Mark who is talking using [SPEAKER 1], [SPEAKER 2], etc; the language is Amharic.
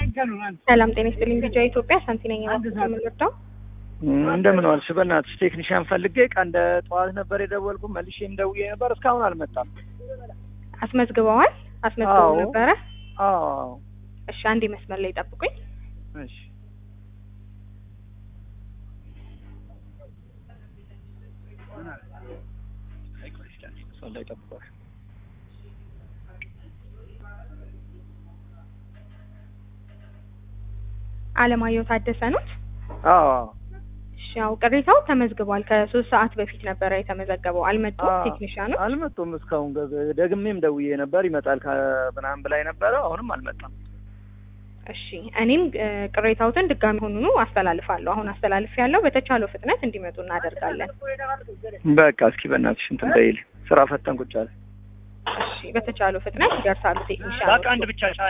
[SPEAKER 1] ሰላም ጤና ይስጥልኝ። ቢጃ ኢትዮጵያ ሳንቲ ነኝ የምንወደው
[SPEAKER 2] እንደምን ዋልሽ? በእናትሽ ቴክኒሽያን ፈልጌ ቀን እንደ ጠዋት ነበር የደወልኩ መልሼም ደውዬ ነበር እስካሁን አልመጣም።
[SPEAKER 1] አስመዝግበዋል? አስመዝግበው
[SPEAKER 2] አዎ።
[SPEAKER 1] ነበረ?
[SPEAKER 2] አዎ
[SPEAKER 1] እሺ አንዴ መስመር ላይ ጠብቁኝ።
[SPEAKER 2] እሺ ሰው ላይ ጠብቋል።
[SPEAKER 1] አለማየሁ ታደሰ ኖት?
[SPEAKER 2] አዎ
[SPEAKER 1] እሺ ያው ቅሬታው ተመዝግቧል። ከሶስት ሰዓት በፊት ነበረ የተመዘገበው። አልመጡም
[SPEAKER 2] አዎ።
[SPEAKER 1] ቴክኒሽያኖች?
[SPEAKER 2] አልመጡም እስካሁን። ገ- ደግሜም ደውዬ ነበር ይመጣል ከምናምን ብላኝ ነበረ። አሁንም አልመጣም።
[SPEAKER 1] እሺ እኔም እ፣ ቅሬታዎትን ድጋሚ ሆኑኑ አስተላልፋለሁ። አሁን አስተላልፍ ያለው በተቻለው ፍጥነት እንዲመጡ እናደርጋለን።
[SPEAKER 2] በቃ እስኪ በእናትሽ እንትን በይል ስራ ፈተን ቁጭ አለ።
[SPEAKER 1] እሺ በተቻለው ፍጥነት ይደርሳሉ ቴክኒሽያኖች።
[SPEAKER 2] አንድ ብቻ